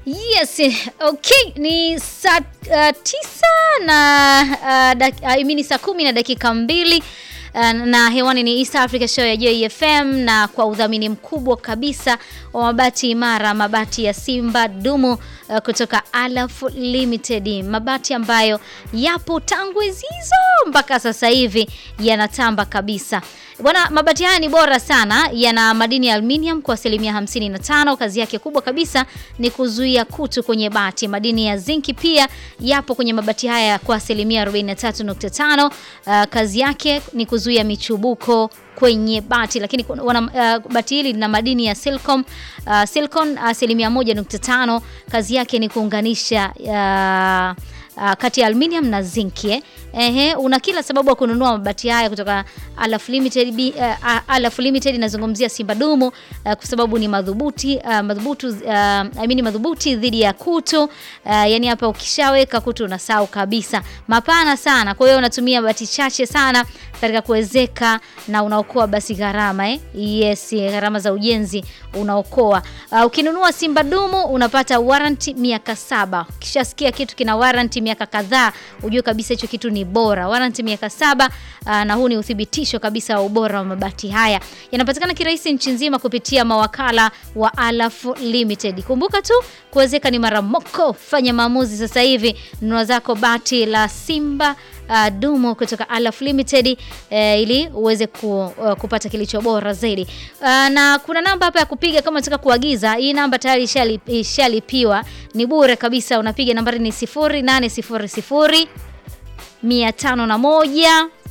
Yes, okay, ni saa uh, tisa na uh, dak, uh, imini saa kumi na dakika mbili uh, na hewani ni East Africa Show ya JFM na kwa udhamini mkubwa kabisa wa mabati imara, mabati ya Simba Dumu uh, kutoka Alaf Limited, mabati ambayo yapo tangu hizo mpaka sasa hivi yanatamba kabisa. Bwana, mabati haya ni bora sana, yana madini ya aluminium kwa asilimia 55. Kazi yake kubwa kabisa ni kuzuia kutu kwenye bati. Madini ya zinki pia yapo kwenye mabati haya kwa asilimia 43.5. Uh, kazi yake ni kuzuia michubuko kwenye bati, lakini wana, uh, bati hili lina madini ya silicon uh, silicon asilimia 1.5. Kazi yake ni kuunganisha uh, Uh, kati ya aluminium na zinki eh. Ehe, una kila sababu ya kununua mabati haya kutoka Alaf Limited, uh, Alaf Limited inazungumzia Simba Dumu uh, kwa sababu ni madhubuti uh, madhubutu uh, I mean madhubuti dhidi ya kutu uh, yani hapa ukishaweka kutu unasahau kabisa, mapana sana. Kwa hiyo unatumia bati chache sana katika kuwezeka na unaokoa basi gharama eh? Yes, gharama za ujenzi unaokoa. Uh, ukinunua Simba Dumu unapata warranty miaka saba. Ukishasikia kitu kina warranty miaka kadhaa, ujue kabisa hicho kitu ni bora. Warranty miaka saba. Uh, na huu ni uthibitisho kabisa wa ubora wa mabati haya. Yanapatikana kirahisi nchi nzima kupitia mawakala wa Alaf Limited. Kumbuka tu kuwezeka ni mara moko. Fanya maamuzi sasa hivi, nunua zako bati la Simba Uh, Dumu kutoka Alaf Limited uh, ili uweze ku, uh, kupata kilicho bora zaidi. Uh, na kuna namba hapa ya kupiga kama unataka kuagiza. Hii namba tayari ishalipiwa, ni bure kabisa. Unapiga nambari ni 0800 501